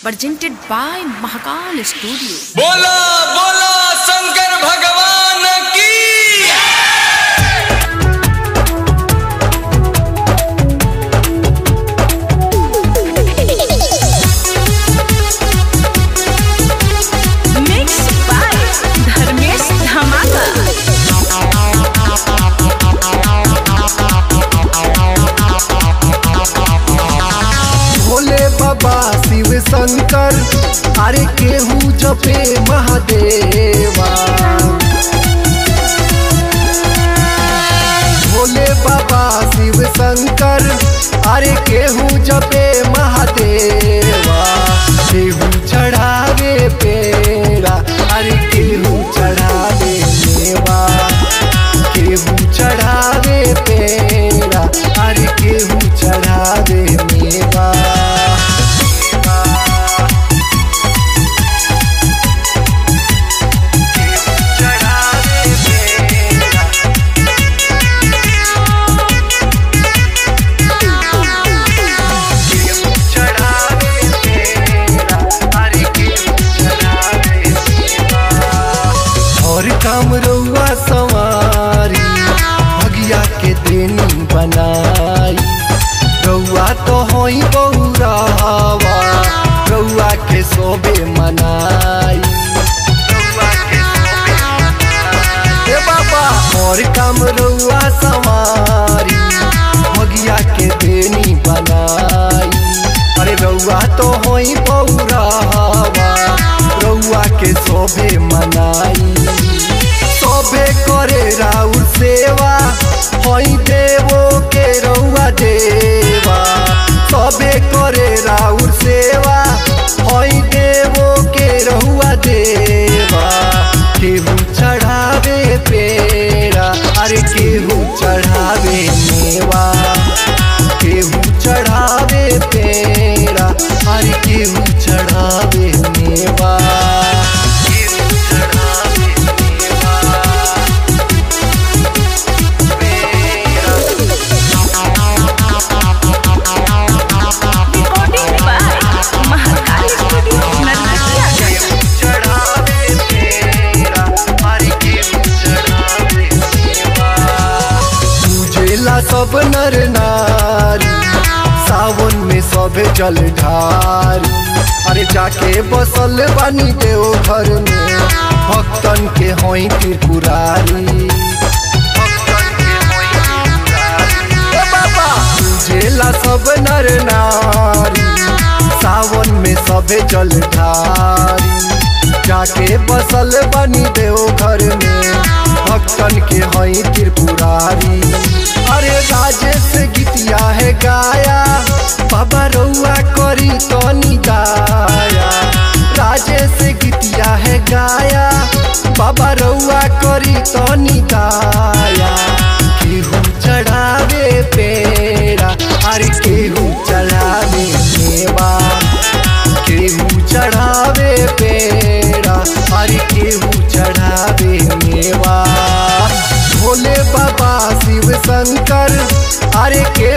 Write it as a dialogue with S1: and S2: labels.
S1: presented by Mahakal Studio.
S2: बोला बोला शंकर भगवान की
S1: Mixed by Dharmesh Dhamaka.
S3: Bhole बाबा शिव शंकर अरे केहू जपे महादेवा भोले बाबा शिव शंकर अरे केहू जपे महादेवा केहू चढ़ावे पेड़ा अरे केहू चढ़ावे मेवा केहू चढ़ावे पेड़ा अरे केहू चढ़ावे मेवा केहू चढ़ावे पेड़ा केहू चढ़ावे पेड़ा अरे केहू चढ़ावे मेवा और काम रउआ सवारी भगिया के देनी बनाई रउआ तो होई बहुरा हवा रउआ के सोबे मनाई रउआ के सोबे मनाई। ए बाबा और काम रउआ सवारी भगिया के देनी बनाई अरे रउआ तो होई बहुरा हवा रउआ के सोबे मनाई सोबे करे राउर सेवा होई देवो के रउआ देवा सबे करे राउर सेवा होई देवो के रउआ देवा केहू चढ़ावे पेड़ा अरे केहू चढ़ावे मेवा केहू चढ़ावे पेड़ा अरे केहू चढ़ावे मेवा केहू चढ़ावे मेवा
S1: Recording by Mahakal Studio, Narnakia.
S3: चढ़ावे तेरा हरि के चढ़ावे सेवा पूजेला सब नर नारी सावन में सब जल ढारी अरे जाके बसल बानी देव घर में भक्तन के होई त्रिपुरारी भक्तन के होई त्रिपुरारी ए बाबा पूजेला सब नर नारी सावन में सबे जल ढारी जाके बसल बनी देव घर में भक्तन के हई त्रिपुरारी अरे राजेश गीतिया है गाया बाबा रउआ करी तनी दाया राजेश गीतिया है गाया बाबा रउआ करी तनी दाया केहू चढ़ावे पेड़ा अरे केहू चढ़ावे मेवा केहू चढ़ावे पेड़ा अरे केहू चढ़ावे मेवा भोले बाबा शिव शंकर अरे के